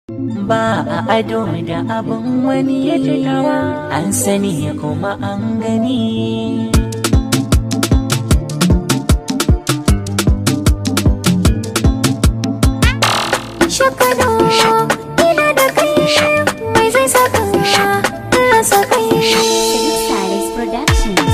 ba a ado da abin wani ya tunawa an sani kuma an gani Shakano ina da kai mai zai saka rasa kai Salis Productions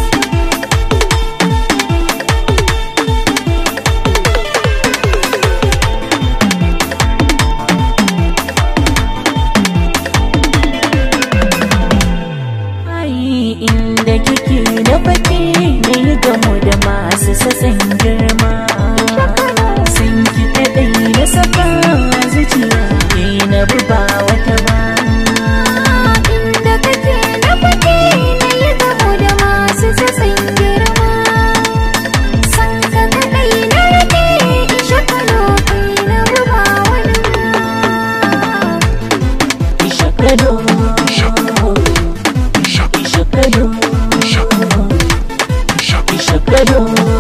ai inda kike na baki ne gamo da masu sassan girma sun ki kaɗai na saka zuciya ke na buba wata ba Inda kake na fake na yi gamo da masu sassan girma San ka kaɗai na rage in shakalo kai na ruba wani Ishakado Ishakado Ishakado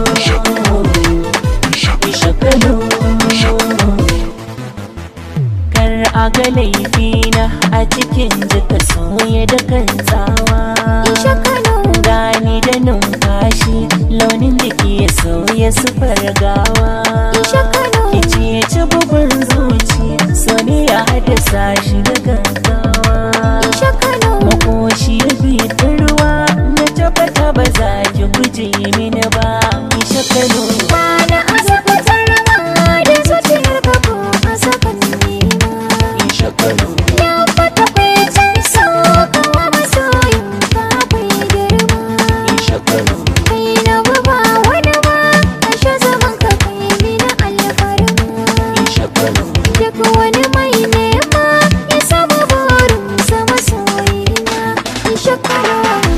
Ishakado Kar a ga laifina a cikin jika soye da kan tsawa Shakalo Gani da numfashi launin jiki ya sauya sufar gawa Shakalo Kici ya ci bugun zuci so ne ya haddasa shi da gaggawa Shakalo makoshi ya bi ta ruwa na tabbata ba za ki guje mini ba ki shakalo Bana azabatar rawa da zuciyar ka ko a sakan nema ki shakalo Ya fata kwecen so kawa masoyin ka akwai girma ki shakalo Kai na ba wani ba Ashe zaman ka kai mini alfarma ki shakalo Duk wani mai nema ya samu burinsa masoyina In shakara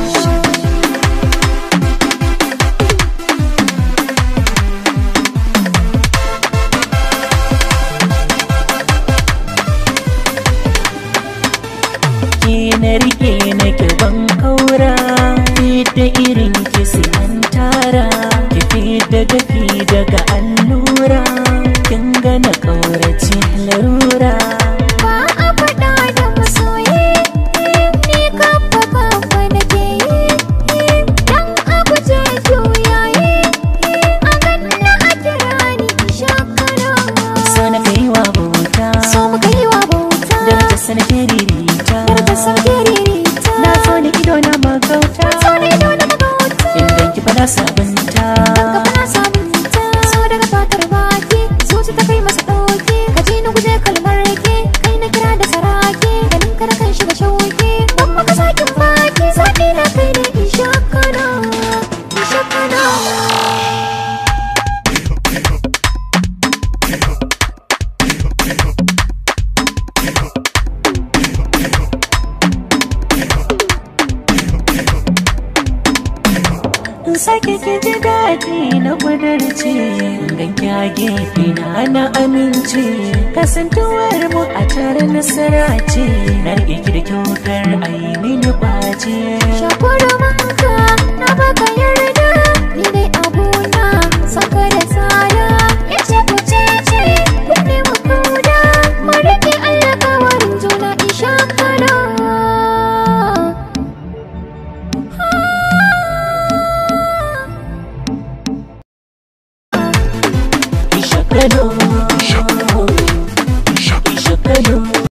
ki na rike na ban kaura da irin ki siyan tara ki fita dafi daga allura kin ga na kaurace larura Ba a faɗa da masoyi Ni kafa kafa nake yi Dan a guje juyayi A ganna a kira ni shakara so na kai wa bauta So mu kai wa bauta da ta sanake ririta Yar da sauke ririta na so ni ido na magauta So ne dole magauta idan ki fada sabunta Gaba na sabunta So daga fatar baki Zuci ta kai masa ɗauki Ka ji ni guje kalmar ke Kai na kira da saraki Ganin ka na kan shiga shauki Ban maka sakin baki Zaɓi na kai ne in shakana In shakana in sake ki ji daɗi na kudarci gan kyage ina na amince kasantuwar mu a tare nasara ce na rike ki da kyautar ayi mini kwace Shakura